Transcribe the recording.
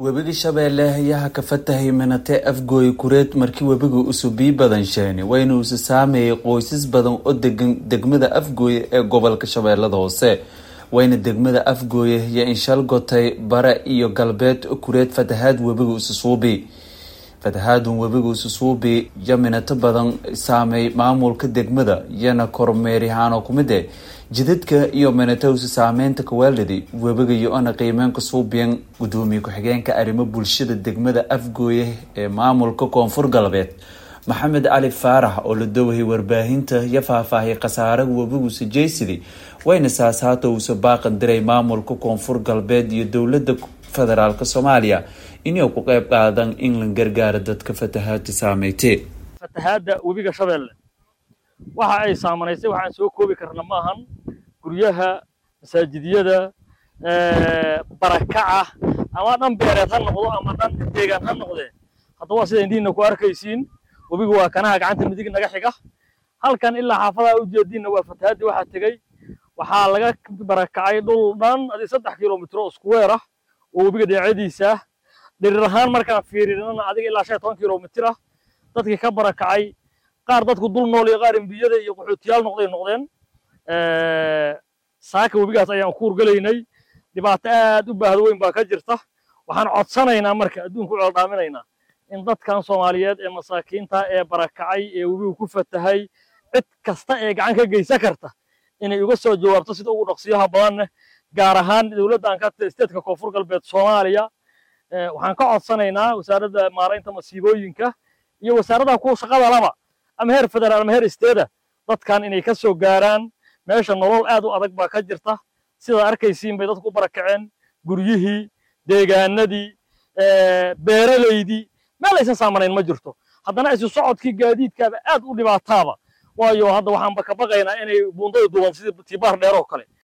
webiga shabeelle ayaa ka fatahay minate afgooy kureed markii webiga usubii badan sheeni wayna usi saameeyay qoysas badan oo degan degmada afgooye ee gobolka shabeellada hoose wayna degmada afgooye iyo inshal gotay bare iyo galbeed kureed fatahaad webiga ususuubi fatahaadun webiga ususuubi iyo minato badan saameey maamulka degmada iyana kormeeryahaanoo kumide jidadka iyo minatowsi saameynta kawaalidi webiga iyo-ana qiimeenka suubiyan gudoomiye ku-xigeenka arrimo bulshada degmada afgooye ee maamulka koonfur galbeed maxamed cali faarax oo la dowhay warbaahinta iyo faahfaahiyay khasaaraha webiguusa jeysidi wayna saas haata uusa baaqan diray maamulka koonfur galbeed iyo dowlada federaalk soomaaliya inay ku qeyb qaadan in la gargaaro dadka fatahaada saameytee fatahaada webiga shabeelle waxa ay saamanaysay waxaan soo koobi karna ma ahan guryaha masaajidyada barakaca ama dhan beereed ha noqdo ama dhan deegaan ha noqdee hadda waa sida indiinna ku arkaysiin webiga waa kanaha gacanta midig naga xiga halkan ilaa xaafadaha ujeediinna waa fatahaadii waxaa tegey waxaa laga barakacay dhul dhan adi saddex kilomitro iskuweer ah oo webiga dhinacadiisa ah dhirir ahaan markaan fiirinana adiga ilaa shan toban kilomitir ah dadkii ka barakacay qaar dadku dul nool iyo qaar embiyada iyo qaxootiyaal noqday noqdeen saaka webigaas ayaan ku urgalaynay dhibaato aad u baahdo weyn baa ka jirta waxaan codsanaynaa marka adduunka u ceeldhaaminaynaa in dadkan soomaaliyeed ee masaakiinta ee barakacay ee webigu ku fatahay cid kasta ee gacan ka geysan karta inay uga soo jawaabto sida ugu dhaqsiyaha badanne gaar ahaan dowladdan ka steedka koonfur galbeed soomaaliya waxaan ka codsanaynaa wasaaradda maaraynta masiibooyinka iyo wasaaradaha kuwa shaqada laba ama heer federaal ama heer isteeda dadkan inay ka soo gaaraan meesha nolol aad u adag baa ka jirta sidaa arkaysiin bay dadku u barakaceen guryihii deegaanadii beeralaydii meel aysan saamanayn ma jirto haddana isu socodkii gaadiidkaaba aad u dhibaataaba waayo hadda waxaanba ka baqaynaa inay buundada duuban sidii tibaar dheer oo kale